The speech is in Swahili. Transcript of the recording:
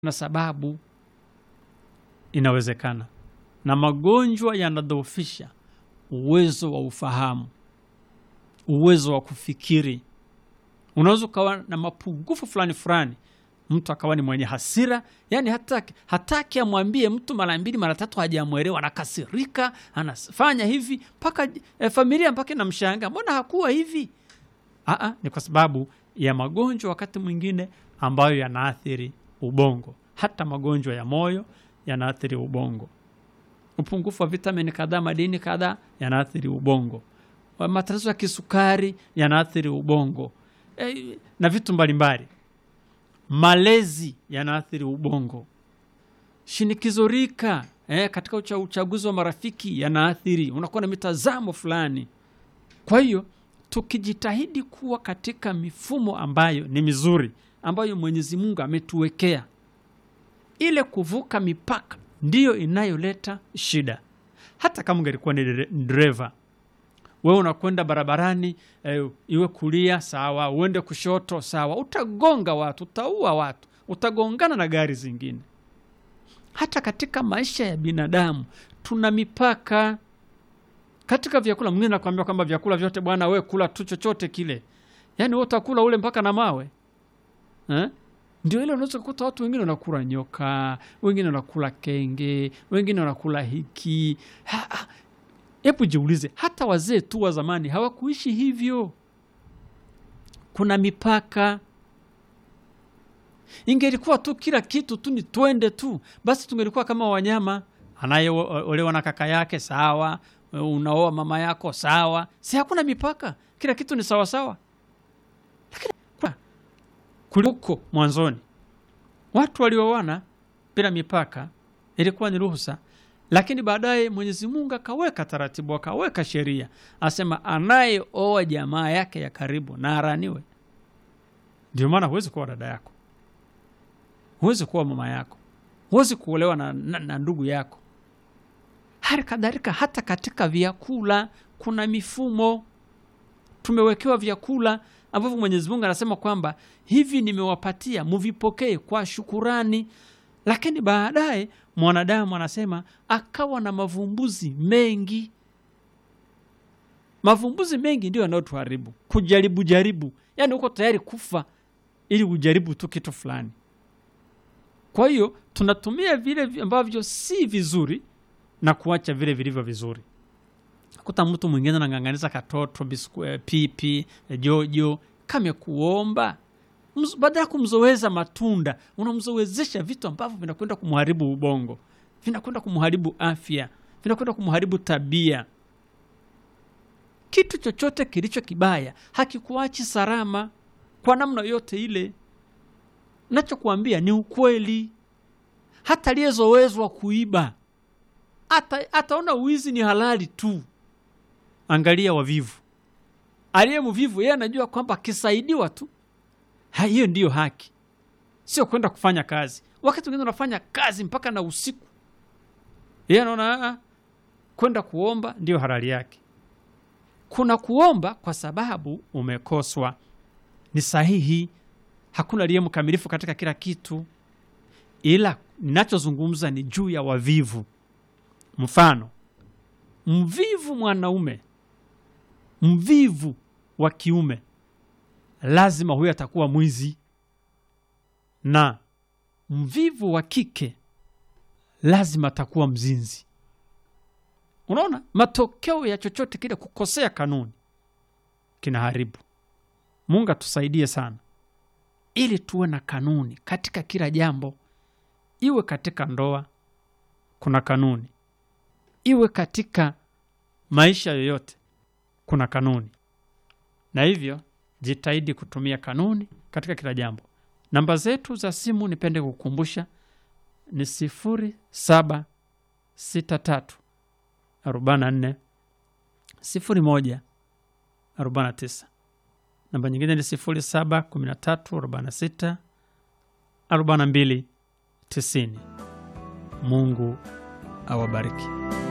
na sababu inawezekana, na magonjwa yanadhoofisha uwezo wa ufahamu, uwezo wa kufikiri. Unaweza ukawa na mapungufu fulani fulani, mtu akawa ni mwenye hasira, yani hataki hataki amwambie mtu mara mbili mara tatu, hajamwelewa, anakasirika, anafanya hivi mpaka e, familia mpaka inamshangaa, mbona hakuwa hivi? Aa, ni kwa sababu ya magonjwa wakati mwingine ambayo yanaathiri ubongo. Hata magonjwa ya moyo yanaathiri ubongo. Upungufu wa vitamini kadhaa, madini kadhaa yanaathiri ubongo. Matatizo ya kisukari yanaathiri ubongo e, na vitu mbalimbali. Malezi yanaathiri ubongo. Shinikizo rika e, katika ucha, uchaguzi wa marafiki yanaathiri, unakuwa na mitazamo fulani. Kwa hiyo tukijitahidi kuwa katika mifumo ambayo ni mizuri ambayo Mwenyezi Mungu ametuwekea, ile kuvuka mipaka ndiyo inayoleta shida. Hata kama ungelikuwa ni dereva, wewe unakwenda barabarani e, iwe kulia sawa, uende kushoto sawa, utagonga watu, utaua watu, utagongana na gari zingine. Hata katika maisha ya binadamu tuna mipaka katika vyakula. Mwingine nakwambia kwamba vyakula vyote bwana, we kula tu chochote kile, yaani we utakula ule mpaka na mawe eh? Ndio ile unaweza kukuta watu wengine wanakula nyoka, wengine wanakula kenge, wengine wanakula hiki. Hebu jiulize, hata wazee tu wa zamani hawakuishi hivyo. Kuna mipaka. Ingelikuwa tu kila kitu tu ni twende tu, basi tungelikuwa kama wanyama. Anayeolewa na kaka yake sawa, unaoa mama yako sawa, si hakuna mipaka, kila kitu ni sawasawa. Lakini kuliko mwanzoni watu walioana bila mipaka, ilikuwa ni ruhusa, lakini baadaye Mwenyezi Mungu akaweka taratibu, akaweka sheria, asema anayeoa jamaa yake ya karibu na araniwe. Ndio maana huwezi kuwa dada yako, huwezi kuwa mama yako, huwezi kuolewa na, na, na ndugu yako. Hali kadhalika hata katika vyakula kuna mifumo. Tumewekewa vyakula ambavyo Mwenyezi Mungu anasema kwamba hivi nimewapatia muvipokee kwa shukurani, lakini baadaye mwanadamu anasema akawa na mavumbuzi mengi. Mavumbuzi mengi ndio yanayotuharibu, kujaribu jaribu, yaani uko tayari kufa ili ujaribu tu kitu fulani. Kwa hiyo tunatumia vile ambavyo si vizuri na kuacha vile vilivyo vizuri. Kuta mtu mwingine anang'ang'aniza katoto bisku, pipi jojo kame kuomba, baada ya kumzoweza matunda unamzowezesha vitu ambavyo vinakwenda kumharibu ubongo, vinakwenda kumharibu afya, vinakwenda kumharibu tabia. Kitu chochote kilicho kibaya hakikuachi salama kwa namna yote ile. Nachokuambia ni ukweli. Hata aliyezowezwa kuiba ata, ataona uwizi ni halali tu. Angalia wavivu, aliye mvivu yeye anajua kwamba akisaidiwa tu hiyo ndiyo haki, sio kwenda kufanya kazi. Wakati wengine unafanya kazi mpaka na usiku, yeye anaona kwenda kuomba ndiyo halali yake. Kuna kuomba kwa sababu umekoswa, ni sahihi. Hakuna aliye mkamilifu katika kila kitu, ila ninachozungumza ni juu ya wavivu. Mfano, mvivu mwanaume, mvivu wa kiume, lazima huyo atakuwa mwizi, na mvivu wa kike lazima atakuwa mzinzi. Unaona, matokeo ya chochote kile kukosea kanuni kinaharibu. Mungu atusaidie sana, ili tuwe na kanuni katika kila jambo, iwe katika ndoa kuna kanuni iwe katika maisha yoyote kuna kanuni, na hivyo jitahidi kutumia kanuni katika kila jambo. Namba zetu za simu nipende kukumbusha ni sifuri saba sita tatu arobaini na nne sifuri moja arobaini na tisa. Namba nyingine ni sifuri saba kumi na tatu arobaini na sita arobaini na mbili tisini. Mungu awabariki.